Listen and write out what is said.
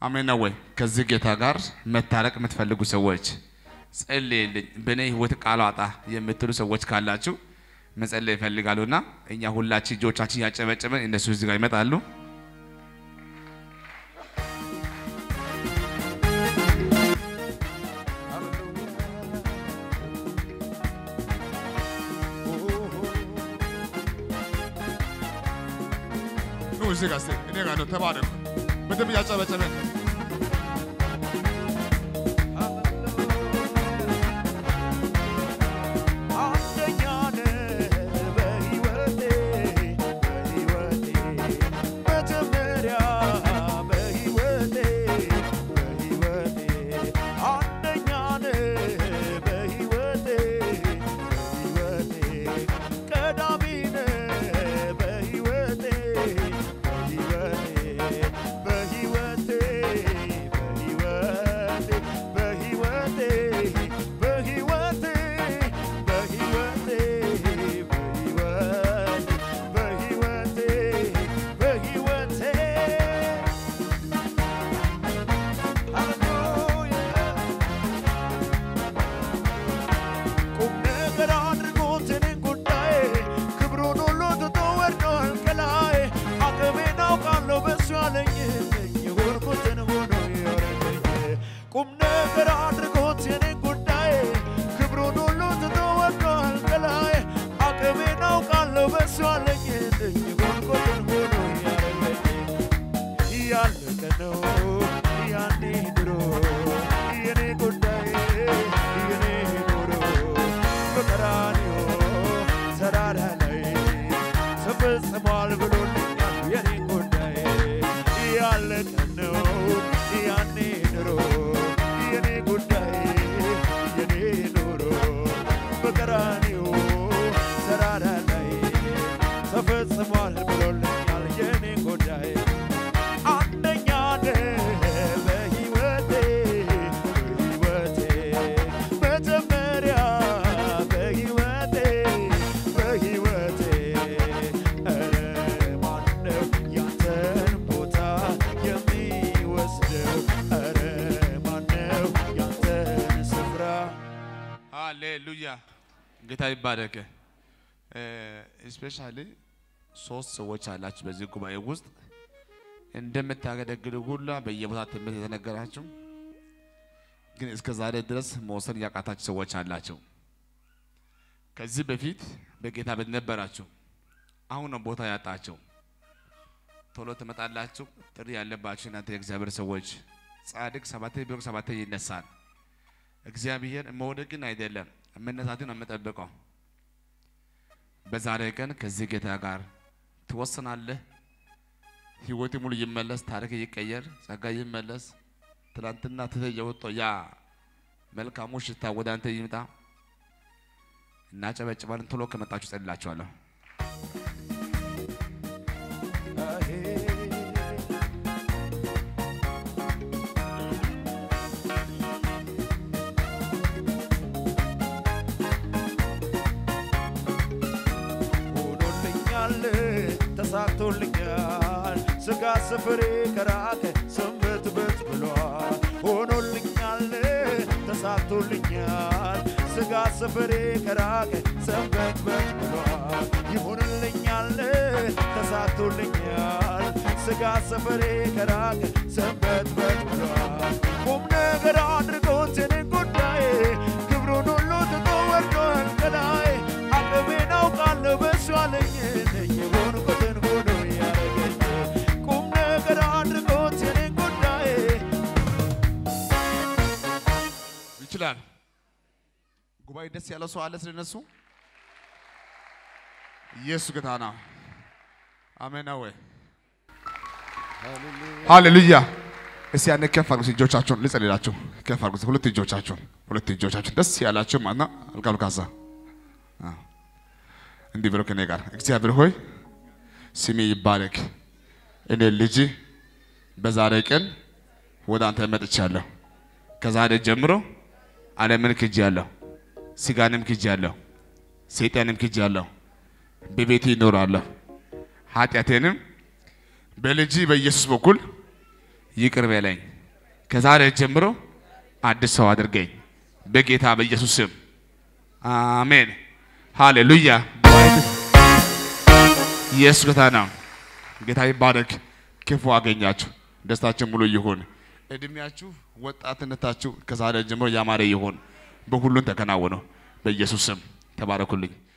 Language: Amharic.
አሜን ነው ወይ? ከዚህ ጌታ ጋር መታረቅ የምትፈልጉ ሰዎች ጸልይልኝ፣ በእኔ ህይወት ቃል አጣ የምትሉ ሰዎች ካላችሁ መጸለይ ይፈልጋሉና እኛ ሁላችን እጆቻችን ያጨበጨበን እነሱ እዚህ ጋር ይመጣሉ። ኑ እዚህ ጋር እስኪ እኔ ጋር ነው። ተባረኩ። በደንብ ያጨበጨበን አንደኛ ነህ በሕይወቴ በሕይወቴ መጀመሪያ በሕይወቴ በሕይወቴ አንደኛ ነህ በሕይወቴ በሕይወቴ ቀዳሚ ነህ በሕይወቴ በሕይወቴ በሕይወቴ በሕይወቴ በሕይወቴ በሕይወቴ በሕይወቴ በሕይወቴ በሕይወቴ በሕይወቴ ቁም ነገር አድርጎት እኔን ጉዳይ ክብሩን ሁሉ ትቶ ወርዷል ከላይ አቅሜን አውቃለሁ በሱ ያለኝን የሆንኩትን ሆኖ ያረገኝ ቁም ነገር አድርጎት የኔን ጉዳይ ክብሩን ሁሉ ትቶ ወርዷል ከላይ አቅሜን አውቃለሁ በሱ ያለኝን የሆንኩትን ሆኖ ያረገኝ ያለቀ ነው ያኔ ድሮ የኔ ጉዳይ የኔ ኑሮ በቀራንዮ ተራራ ላይ ተፈጽሟል ብሎልኛል የኔ ጉዳይ ያለቀ ነው ያኔ ድሮ የኔ ጉዳይ የኔ ኑሮ በቀራንዮ ተራራ ላይ ተፈጽሟል ብሎልኛል የኔ ጉዳይ አንደኛ ነህ በሕይወቴ በሕይወቴ መጀመሪያ በሕይወቴ በሕይወቴ ኧረ ማነው ያንተን ቦታ የሚወስደው ኧረ ማነው ያንተን ስፍራ ሃሌሉያ ጌታ ይባረክ። ስፔሻሊ ሶስት ሰዎች አላችሁ በዚህ ጉባኤ ውስጥ እንደምታገለግሉ ሁላ በየቦታ ትምህርት የተነገራችሁ ግን እስከ ዛሬ ድረስ መውሰድ ያቃታችሁ ሰዎች አላቸው። ከዚህ በፊት በጌታ ቤት ነበራችሁ፣ አሁን ነው ቦታ ያጣቸው። ቶሎ ትመጣላችሁ። ጥሪ ያለባችሁ እናንተ የእግዚአብሔር ሰዎች፣ ጻድቅ ሰባቴ ቢወድቅ ሰባቴ ይነሳል። እግዚአብሔር መውደቅን አይደለም መነሳትን ነው የምጠብቀው። በዛሬ ቀን ከዚህ ጌታ ጋር ትወስናለህ። ህይወት ሙሉ ይመለስ፣ ታሪክ ይቀየር፣ ጸጋ ይመለስ። ትናንትና ትተህ የወጣው ያ መልካሙ ሽታ ወደ አንተ ይምጣ። እናጨበጭባለን። ቶሎ ከመጣችሁ ጸልላችኋለሁ። ሆኖልኛል ተሳክቶልኛል ስጋ ስፍሬ ከራቀ ሰንበትበት ብሏል ሆኖልኛል ተሳክቶልኛል ስጋ ስፍሬ ከራቀ ሰንበትበት ብሏል ይሁንልኛል ተሳክቶልኛል ስጋ ስፍሬ ከራቀ ሰንበትበት ብሏል ቁም ነገር አድርጎት የኔን ጉዳይ ክብሩን ሁሉ ትቶ ወርዷል ከላይ አቅሜን አውቃለሁ በሱ አለኝ የሆንኩትን ሆኖ ያረገኝ ቁም ነገር አድርጎት የኔን ጉዳይ ይችላል። ጉባኤ ደስ ያለው ሰው አለ ስለነሱ። ኢየሱስ ጌታ ነው። አሜን ነው ወይ? ሃሌሉያ። እስቲ ያኔ ከፍ አድርጉ እጆቻችሁን፣ ልጸልላችሁ። ከፍ አድርጉ ሁለት እጆቻችሁን፣ ሁለት እጆቻችሁን ደስ ያላችሁ ማለት ነው። አልቃሉ ካሳ እንዲህ ብሎ ከኔ ጋር እግዚአብሔር ሆይ ስሜ ይባረክ። እኔ ልጅ በዛሬ ቀን ወደ አንተ መጥቻለሁ። ከዛሬ ጀምሮ ዓለምን ክጄአለሁ፣ ስጋንም ክጄአለሁ፣ ሰይጣንም ክጄአለሁ። በቤቴ ይኖራለሁ። ኃጢአቴንም በልጅ በኢየሱስ በኩል ይቅር በለኝ። ከዛሬ ጀምሮ አዲስ ሰው አድርገኝ በጌታ በኢየሱስ ስም አሜን። ሃሌሉያ። ኢየሱስ ጌታ ነው። ጌታ ይባረክ። ክፉ አገኛችሁ፣ ደስታችን ሙሉ ይሁን። እድሜያችሁ፣ ወጣትነታችሁ ከዛሬ ጀምሮ ያማረ ይሁን። በሁሉን ተከናወነው። በኢየሱስ ስም ተባረኩልኝ።